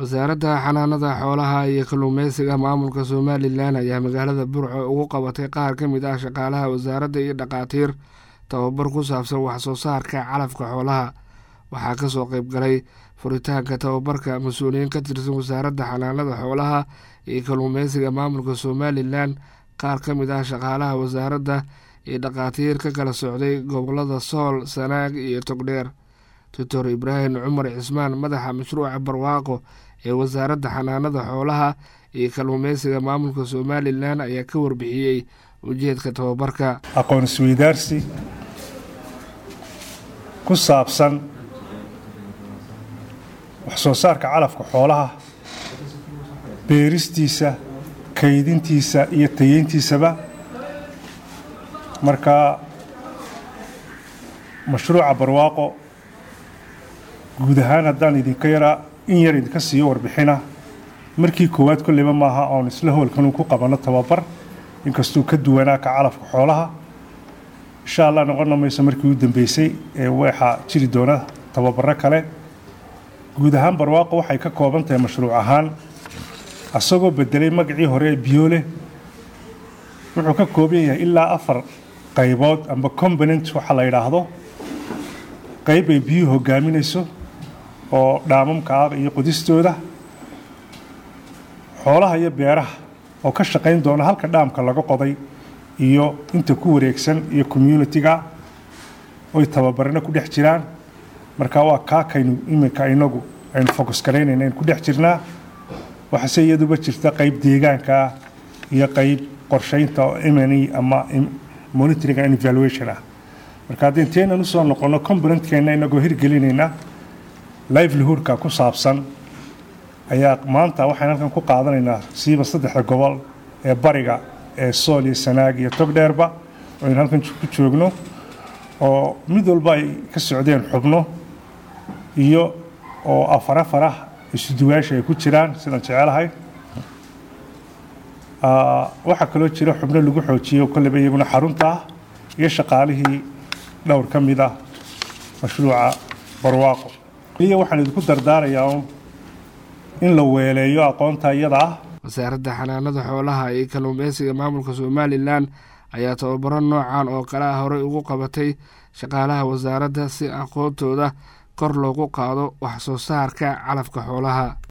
wasaaradda xanaanada xoolaha iyo kalluumeysiga maamulka somalilan ayaa magaalada burco ugu qabatay qaar ka mid ah shaqaalaha wasaaradda iyo dhakhaatiir tababar ku saabsan waxsoo saarka calafka xoolaha waxaa kasoo qeyb galay furitaanka tababarka mas-uuliyiin ka tirsan wasaaradda xanaanada xoolaha iyo kalluumeysiga maamulka somalilan qaar ka mid ah shaqaalaha wasaaradda iyo dhakhaatiir ka kala socday gobolada sool sanaag iyo togdheer doctor ibraahim cumar cismaan madaxa mashruuca barwaaqo ee wasaaradda xanaanada xoolaha iyo kalluumeysiga maamulka somalilan ayaa ka warbixiyey ujeedka tababarka aqoon isweydaarsi ku saabsan waxsoo saarka calafka xoolaha beeristiisa kaydintiisa iyo tayeyntiisaba marka mashruuca barwaaqo guud ahaan haddaan idinka yaraa in yar idinka siiyo warbixina markii koowaad kolleyba maaha oon isla howlkanuu ku qabanno tababar inkastuu ka duwanaa ka calafka xoolaha insha allah noqonna mayso markii u dambeysay ee waxaa jiri doona tababaro kale guud ahaan barwaaqo waxay ka kooban tahay mashruuc ahaan asagoo bedelay magacii hore ee biyoole wuxuu ka kooban yahay ilaa afar qaybood amba component waxa la yidhaahdo qayb ay biyuhu hogaaminayso oo dhaamamka ah iyo qodistooda xoolaha iyo beeraha oo ka shaqayn doona halka dhaamka laga qoday iyo inta ku wareegsan iyo communitiga oy tababarana ku dhex jiraan marka waa kaakaynu iminka inagu aynu focus garaynayna aynu ku dhex jirnaa waxaase iyaduba jirta qayb deegaankaa iyo qayb qorshaynta oo mne ama monitoring and evaluation ah marka haddii inteenan usoo noqonno componentkeenna inagoo hirgelinayna livelihoodka ku saabsan ayaa maanta waxaan halkan ku qaadanaynaa siiba saddexda gobol ee bariga ee sool iyo sanaag iyo togdheerba aynu halkan ku joogno oo mid walba ay ka socdeen xubno iyo oo afar afar ah isuduwaasha ay ku jiraan sidaan jecelahay waxaa kaloo jira xubno lagu xoojiyey oo kolleyba iyaguna xarunta ah iyo shaqaalihii dhowr ka mid ah mashruuca barwaaqo iyo waxaan idinku dardaarayaa in la weeleeyo aqoonta iyada ah wasaaradda xanaanada xoolaha iyo kalluumeysiga maamulka somalilan ayaa tababaro noocan oo kale ah horey ugu qabatay shaqaalaha wasaaradda si aqoontooda kor loogu qaado wax soo saarka calafka xoolaha